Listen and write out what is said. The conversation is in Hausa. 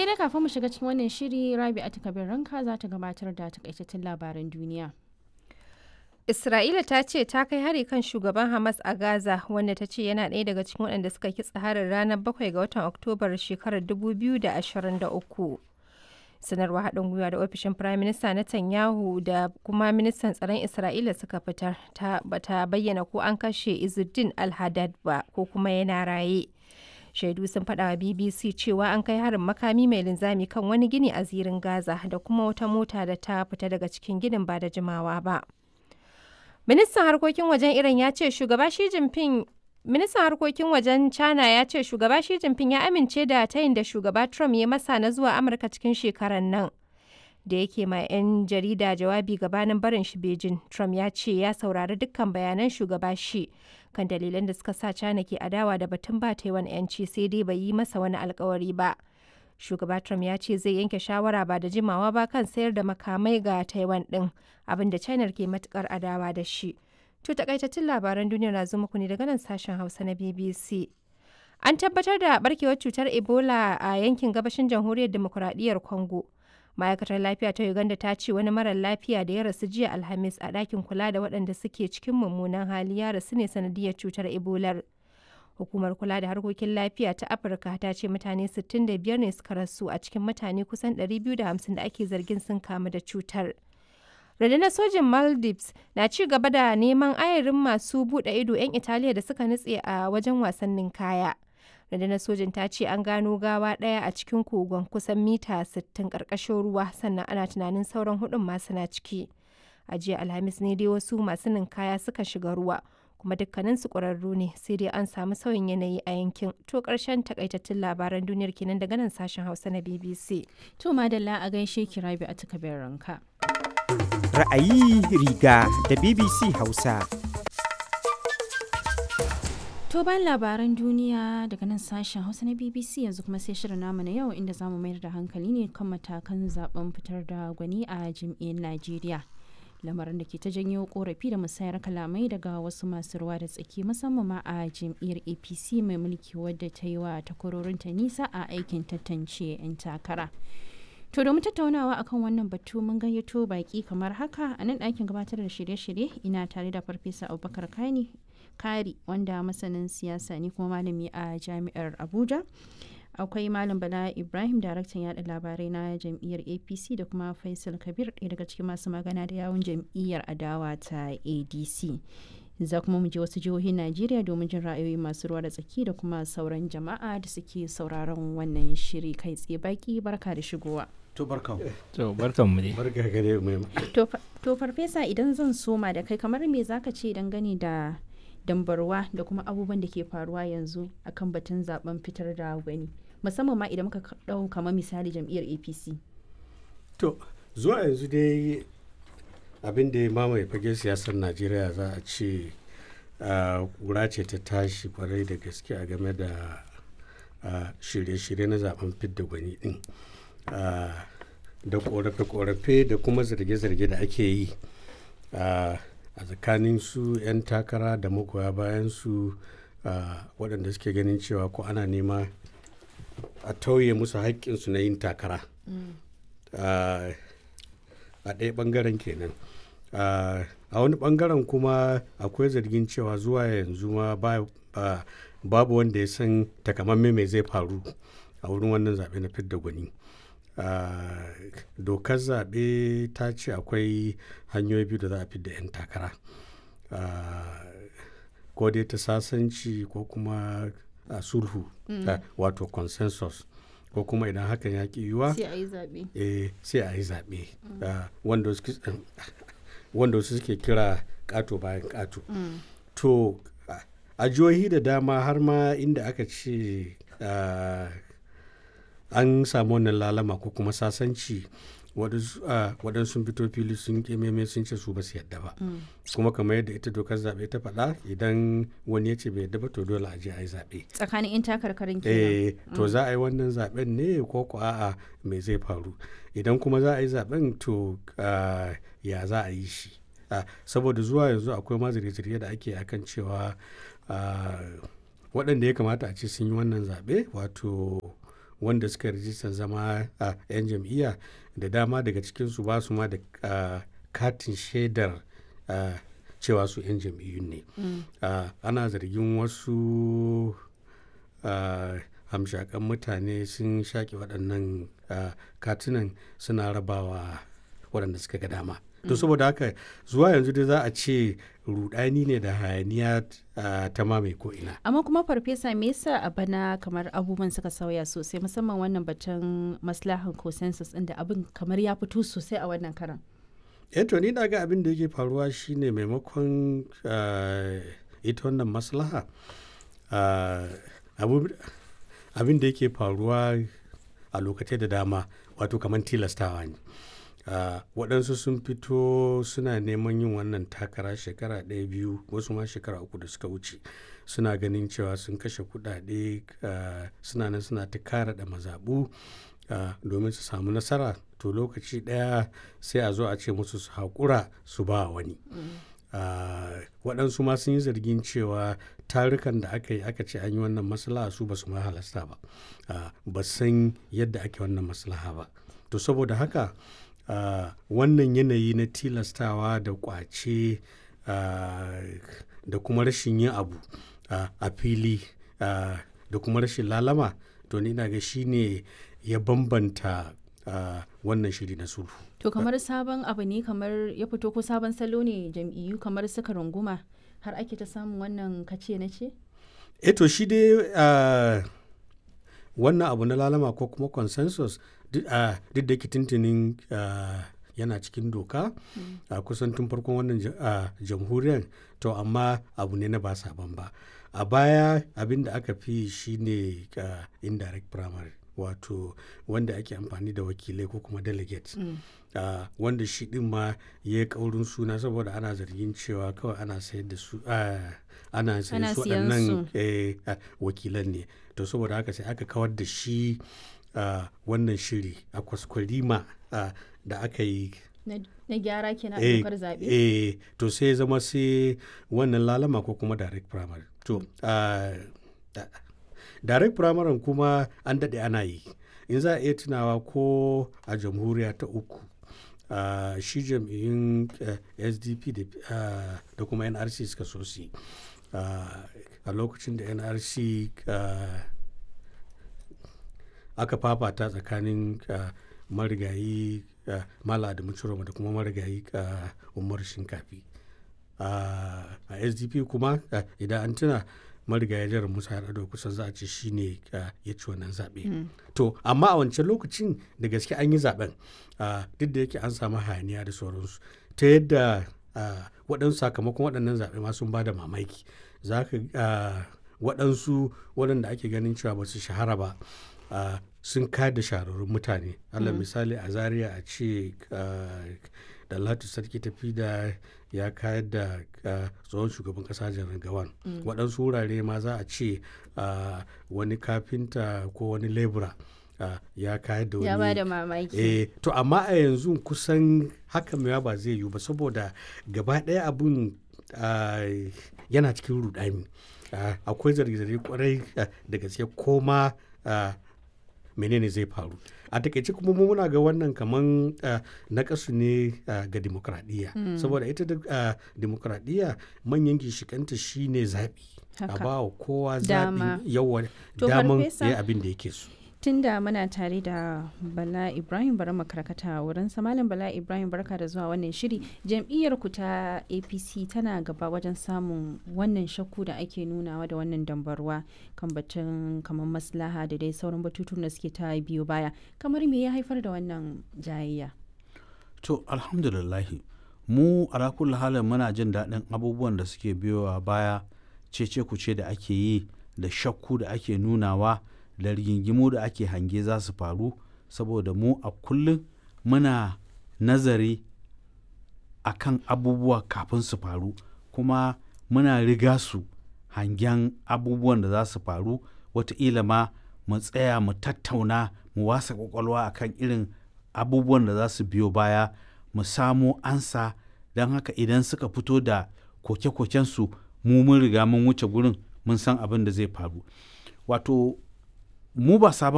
sai dai kafin mu shiga cikin wannan shiri rabi'atu kabir ranka za ta gabatar da takaitattun labaran duniya Isra'ila ta ce ta kai hari kan shugaban Hamas a Gaza wanda ta ce yana ɗaya daga cikin waɗanda suka kitsa harin ranar 7 ga watan Oktobar shekarar 2023. Sanarwa haɗin gwiwa da ofishin Firayim Minista Netanyahu da kuma ministan tsaron Isra'ila suka fitar ta bata bayyana ko an kashe Izzuddin al-Haddad ba ko kuma yana raye. Shaidu sun faɗa wa BBC cewa an kai harin makami mai linzami kan wani gini a zirin Gaza da kuma wata mota da ta fita daga cikin ginin ba da jimawa ba. Ministan harkokin wajen Iran ya ce shugaba Xi Jinping Ministan harkokin wajen China ya ce shugaba Xi Jinping ya amince da tayin da shugaba Trump ya masa na zuwa Amurka cikin shekarar nan. Da yake ma 'yan jarida jawabi gabanin barin shi Beijing, Trump ya ce ya saurari dukkan bayanan shugaba Xi kan dalilan da suka sa China ke adawa da batun ba Taiwan 'yanci sai dai bai yi masa wani alkawari ba. shugaba Trump ya ce zai yanke shawara ba da jimawa ba kan sayar da makamai ga Taiwan din abinda China ke matukar adawa da shi. To takaitattun labaran duniya na zo muku ne daga nan sashen Hausa na BBC. An tabbatar da barkewar cutar Ebola a yankin gabashin jamhuriyar demokuraɗiyyar Congo. Ma'aikatar lafiya ta Uganda ta ce wani marar lafiya da ya rasu jiya Alhamis a ɗakin kula da waɗanda suke cikin mummunan hali ya rasu ne sanadiyar cutar Ebolar. Hukumar kula da harkokin lafiya ta Afirka ta ce mutane 65 ne suka rasu a cikin mutane kusan 250 da ake zargin sun kamu da cutar. Rundunar sojin Maldives na ci gaba da neman ayarin masu buɗe ido 'yan Italiya da suka nutse a wajen wasannin kaya. Rundunar sojin ta ce an gano gawa ɗaya a cikin kogon kusan mita 60 ƙarƙashin ruwa sannan ana tunanin sauran hudun masu na ciki. A jiya Alhamis ne dai wasu masu ninkaya suka shiga ruwa. kuma dukkaninsu ƙwararru ne sai dai an samu sauyin yanayi a yankin to ƙarshen takaitattun labaran duniyar kenan daga nan sashen hausa na bbc to madalla a gaishe ki rabi a takabin ranka ra'ayi riga da bbc hausa To bayan labaran duniya daga nan sashen Hausa na BBC yanzu kuma sai shirin namu na yau inda zamu mayar da hankali ne kan matakan zaben fitar da gwani a jam'iyyar Najeriya. lamarin da ke ta janyo korafi da musayar kalamai daga wasu masu ruwa da tsaki musamman ma a jam'iyyar apc mai mulki wadda ta yi wa takwarorinta nisa a aikin tantance 'yan takara to domin tattaunawa akan wannan batu mun gayyato baki kamar haka a nan ɗakin gabatar da shirye-shirye ina tare da farfesa abubakar kani kari wanda masanin siyasa ne kuma malami a jami'ar abuja akwai malam bala ibrahim daraktan yada labarai na jam'iyyar apc da kuma faisal kabir ɗaya daga cikin masu magana da yawun jam'iyyar adawa ta adc za kuma mu je wasu jihohin najeriya domin jin ra'ayoyi masu ruwa da tsaki da kuma sauran jama'a da suke sauraron wannan shiri kai tsaye baki barka da shigowa to barkan to barkan mu dai barka gare mu to farfesa idan zan soma da kai kamar me zaka ce dangane da dambarwa da kuma abubuwan da ke faruwa yanzu akan batun zaben fitar da gwani musamman ma idan muka ɗau kamar misali jam'iyyar apc to zuwa yanzu dai abin da ya mamaye fage siyasar najeriya za a ce kura ce ta tashi kwarai da gaske a game da shirye-shirye na zaben fidda gwani din da korafe-korafe da kuma zarge-zarge da ake yi a tsakanin su 'yan takara da magoya bayan su waɗanda suke ganin cewa ko ana nema a tauye musu haƙƙinsu na yin takara a ɗaya ɓangaren kenan a wani ɓangaren kuma akwai zargin cewa zuwa yanzu ma babu wanda ya san takamamme mai zai faru a wurin wannan zaɓe na fidda gwani dokar zaɓe ta ce akwai hanyoyi biyu da za a fidda 'yan takara ko dai ta sasanci ko kuma a sulhu wato consensus ko kuma idan hakan ya ki yiwa sai a yi zaɓe sai a yi zaɓe wanda wasu suke kira ƙato bayan ƙato to a jihohi da dama har ma inda aka ce an samu wannan lalama ko kuma sasanci waɗansu fito fili sun kememe sun ce su ba su yadda ba kuma kamar yadda ita dokar zaɓe ta faɗa idan wani ya ce bai yadda ba to dole a je a yi zaɓe tsakanin in takarkarin kenan to za a yi wannan zaɓen ne ko ko a'a me zai faru idan kuma za a yi zaɓen to ya za a yi shi saboda zuwa yanzu akwai ma zirge da ake akan cewa waɗanda ya kamata a ce sun yi wannan zaɓe wato wanda suka rijistar zama a 'yan jam'iyya da dama daga cikinsu ba su ma da ah, katin shaidar ah, cewa su 'yan jam'iyyun ne Ah, ana zargin wasu ah, hamshakan mutane sun shaƙe waɗannan ah, katunan suna rabawa waɗanda suka ga dama to saboda haka zuwa yanzu dai za a ce rudani ne da hayaniya ah, ta mamaye ko ina amma kuma farfesa me yasa a bana kamar abubuwan suka sauya sosai musamman wannan batun maslahan consensus ɗin da abin kamar ya fito sosai a wannan karan eh to ni na ga abin da yake faruwa shine maimakon ah, ita wannan maslaha ah, abu- abin da yake faruwa a lokacin da dama wato kamar tilastawa ne Ah, waɗansu sun fito suna neman yin wannan takara shekara ɗaya biyu wasu ma shekara uku da suka wuce suna ganin cewa sun kashe kuɗaɗe ah, suna nan suna ta kara da mazaɓu ah, domin su samu nasara to lokaci ɗaya sai a zo a ce musu su haƙura su ba wani Ah, waɗansu ma sun yi zargin cewa tarukan da aka yi aka ce an yi wannan maslaha su ba su ma halasta ba Ah, ba san yadda ake wannan maslaha ba to saboda haka ah, wannan yanayi na tilastawa da kwace ah, da kuma rashin yin abu ah, a fili ah, da kuma rashin lalama to ni na ga shine ya bambanta ah, wannan shiri na sulhu to kamar sabon abu ne kamar ya fito ko sabon salo ne jam'iyyu kamar suka runguma har ake ta samun wannan kace na ce eto shi dai ah, wannan abu na lalama ko kuma consensus duk ah, duk da yake tuntunin ah, yana cikin doka a kusan tun farkon wannan ja- ah, jamhuriyar to amma abu ne na ba sabon ba a baya abin da aka fi shine ah, indirect primary wato wanda ake amfani da wakilai ko kuma delegates Ah, wanda shi din ma ya yi kaurin suna saboda ana zargin cewa kawai ana sayar da su ah, ana Ana sayar su siyan waɗannan su. eh, ah, wakilan ne to saboda haka sai aka kawar da shi ah, wannan shiri a kwaskwarima ah, da aka yi na na gyara kenan a eh, dokar zaɓe eh, to sai ya zama sai wannan lalama ko kuma direct primary to ah, da- direct primary kuma an daɗe ana yi in za a iya tunawa ko a jamhuriya ta uku ah, shi jam'iyyun eh, sdp da, ah, da kuma nrc suka so su yi. Ah, a lokacin da nrc ah, aka fafata tsakanin ah, marigayi ah, mala adamu ciroma da kuma marigayi ah, umar shinkafi a a sdp kuma ah, idan an tuna marigayi jihar musa yar'adua kusan za a ce shi ne ya ci wannan zaɓe to amma a wancan lokacin da gaske an yi zaɓen ah, duk da yake an samu hayaniya da sauransu ta yadda ah, waɗansu sakamakon waɗannan zaɓe ma sun ba da mamaki za ka ah, waɗansu waɗanda ake ganin cewa ba su shahara ba ah, sun kayar da shahararrun mutane allah misali a zaria a ce ah, da latu sarki tafi da ya kayar da ah, tsohon shugaban kasa janar gawan waɗansu wurare ma za a ce ah, wani kafinta ko wani lebura ah, ya kayar da wani ya ba da mamaki eh to amma a yanzu kusan haka mewa ba zai yiwu ba saboda gaba ɗaya abun ah, yana cikin rudani Ah, akwai zarge-zarge kwarai ah, da gaske koma ah, menene zai faru a takaice kuma mu muna ga wannan kaman na kasu ne ah, ga demokradiyya saboda ita da ah, demokradiyya manyan gishikanta shine zaɓi a Haka. ba wa kowa Dama. zaɓi yawa To, daman Farfesa, ya yi abin da yake so tunda muna tare da bala ibrahim bari mu karkata wurin malam bala ibrahim barka da zuwa wannan shiri jam'iyyar ku ta apc tana gaba wajen samun wannan shakku da ake nunawa da wannan dambarwa kan batun kamar maslaha da dai sauran batutun da suke ta biyo baya kamar me ya haifar da wannan jayayya To alhamdulillahi mu ala kulli halin muna jin daɗin abubuwan da suke biyowa baya cece kuce da ake yi da shakku da ake nunawa da rigingimu da ake hange za su faru saboda mu a kullum muna nazari a kan abubuwa kafin su faru kuma muna riga su hangen abubuwan da za su faru wataƙila ma mu tsaya mu tattauna mu wasa kwakwalwa akan irin abubuwan da za su biyo baya mu samo ansa don haka idan suka fito da koke-kokensu mu mun riga mun wuce gurin mun san abin da zai faru wato mu ba sabon